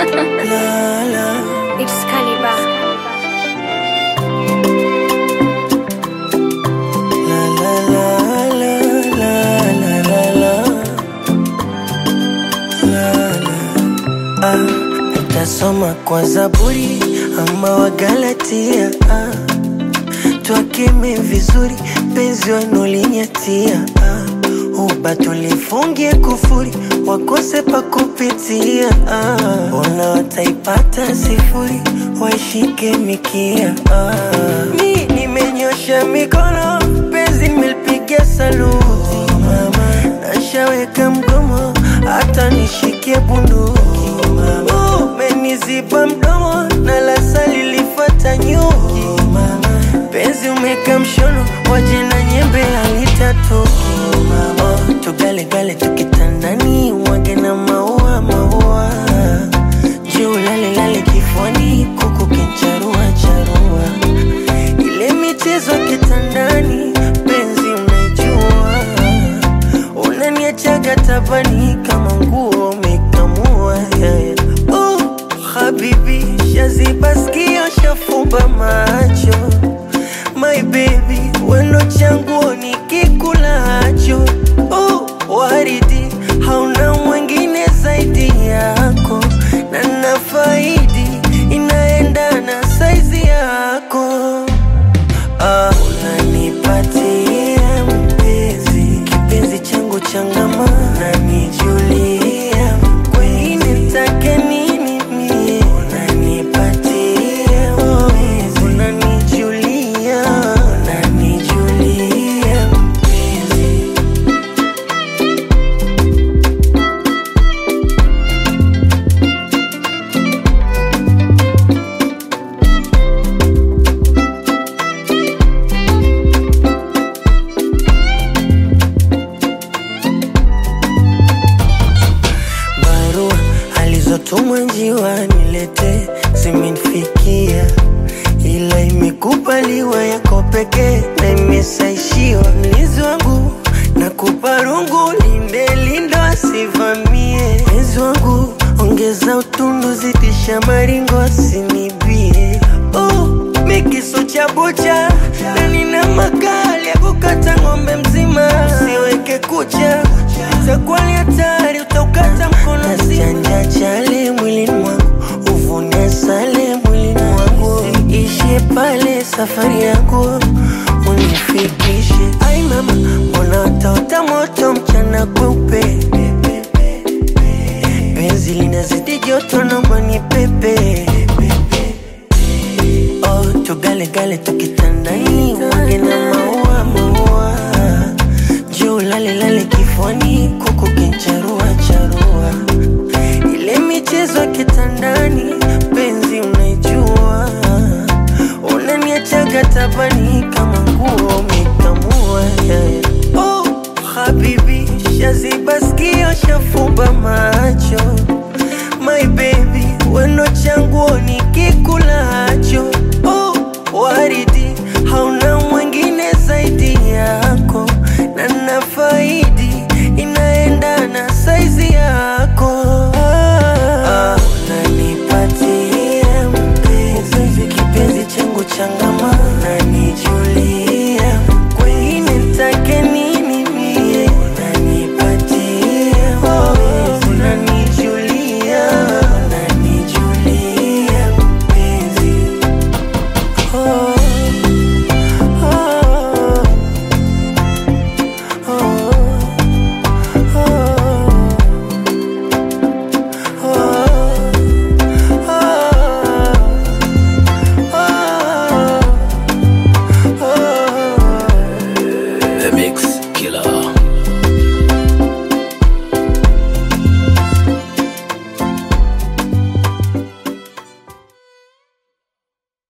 la, la. It's Caliber. La, la, la, la, la, la, la, la. La, la. Ah, nitasoma kwa Zaburi ama Wagalatia ah. Twakeme vizuri penzi wanulinyatia ah. Uba tulifungie kufuri wakose pa kupitia ah. Ona wataipata sifuri waishike mikia ah. Mi nimenyosha mikono penzi nimelipiga saluti mama, nashaweka mgomo hata nishikie bunduki umeniziba mdomo na lasa lilifata nyuki penzi umeka mshono waje na nyembe alitatoki oh, tugalegale tukitandani wage na maua maua juu lalelale kifuani kuku kincharua charua ile michezo kitandani penzi unaijua unaniachaga tabani kama nguo umekamua yeah, yeah. Oh, habibi shaziba skio shafumba macho my baby wendo changuo nikikulacho oh, waridi hauna mwingine zaidi yako na nafaidi inaendana saizi yako Ah, unanipatia mpenzi kipenzi changu changama unanijulia kweli nitake nini mie unanipatia mpenzi unanijulia unanijulia mpenzi barua alizotumwa njiwa nilete zimenifikia, ila imekubaliwa yako pekee na imesaishiwa. Mlinzi wangu nakupa rungu, linde lindo asivamie. Mpenzi wangu ongeza utundu, zidisha maringo asinibie. Oh, mikisu cha bucha na nina makali ya kukata ng'ombe mzima, usiweke kucha takuwa ni hatari, utaukata mkono Chanja chale mwilini mwangu, uvune sale mwilini mwangu, ishie pale safari yangu unifikishe. Ai mama, mbona utaota moto mchana kweupe? Penzi linazidi joto, naomba ni pepe Oh, tugalegale tukitandani, wage na maua maua, juu lale lale kifuani, kuku kincharua charua, ile michezo ya kitandani, penzi unaijua, unaniachaga tabani kama nguo umekamua yeah, yeah. Oh, habibi, shaziba skio, shafumba macho my baby, weno changuo nikikulacho